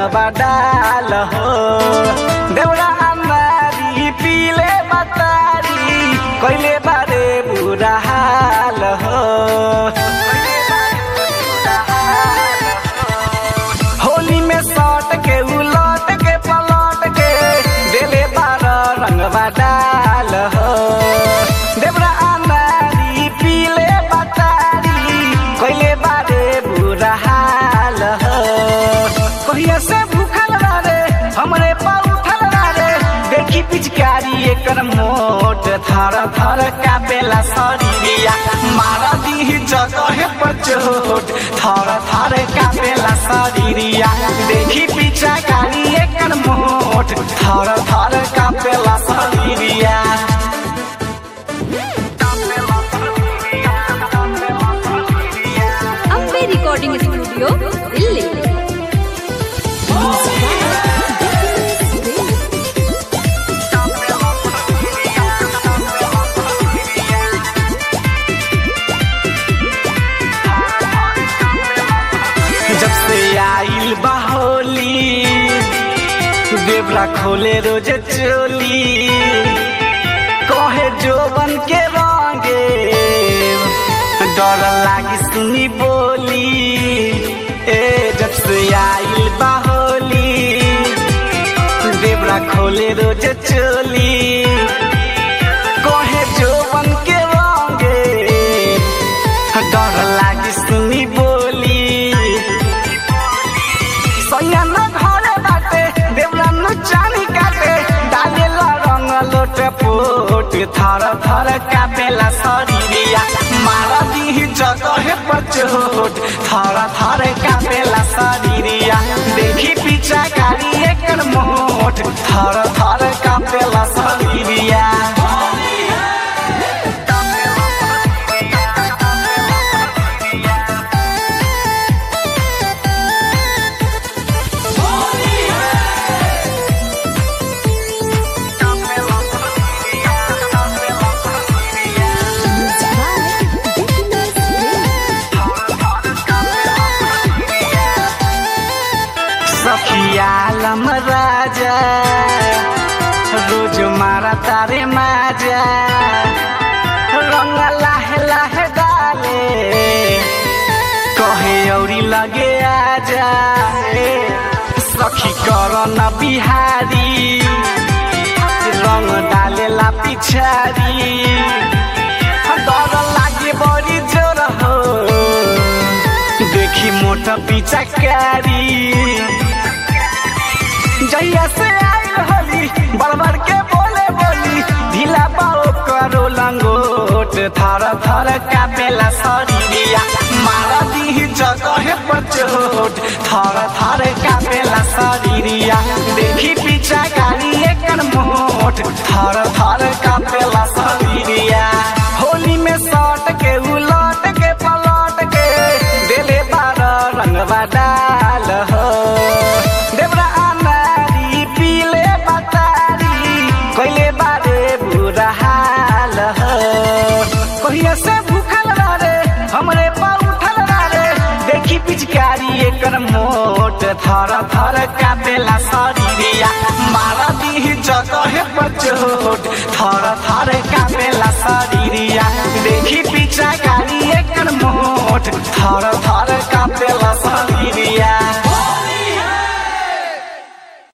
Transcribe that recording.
रंगवा डाल हो देवरा नारी पीले बतारी कैले बारे बुरा हाल हो होली में सट के उलट के पलट के देले बार रंगवा डाल हो देवरा नारी पीले बतारी कैले बारे बुरा हाल हो कहिया से भूखल रे हमरे पा उठल रे देखी पिचकारी एकर मोट थर थर कापेला शरीरिया मार दी जगह पर चोट थर थर कापेला शरीरिया देखी पिचकारी एकर मोट थर थर कापेला शरीरिया अम्बे रिकॉर्डिंग स्टूडियो दिल्ली जब से आइल बाहोली देवरा खोले रोज चोली कहे जोबन के रंगे डर लागी सुनी बोली ए जब से आइल बाहोली देवरा खोले रोज चोली कहे जोबन के रंगे डर लागी सुनी बोली सैया न घरे बाटे देवरा न चानी काटे डालेला रंग लोट पोट थर थर कापेला शरीरिया मार दी जगह पर चोट थर थर कापेला शरीरिया देखी पीछा गाड़ी एकर मोट थर थर कापेला शरीरिया सखियालम राजा रोज मारा तारे माजा रंग लाहे लाहे डाले कहे औरी लगे आजा सखी कर न बिहारी रंग डालेला पिछारी डर लागे बड़ी जोर हो देखी मोटा पिचकारी जहिया से आइल होली बड़बड़ के बोले बोली ढीला बाओ करो लंगोट थर थर कापेला शरीरिया मार दी जगह पर चोट थर थर कापेला शरीरिया देखी पीछा गाड़ी एकर मोट थर थर कापेला शरीरिया होली में सट के उलट के पलट के देले बार रंगवा डाल हो देवरा नारी पीले बतारी कैले बारे बुरा हाल हो कहिया से भूखल रे हमरे पा उठल रे देखी पिचकारी एकर मोट थर थर कापेला शरीरिया मार दी जगह पर चोट थर थर कापेला शरीरिया देखी पीछा गाड़ी एकर मोट थर थर कापेला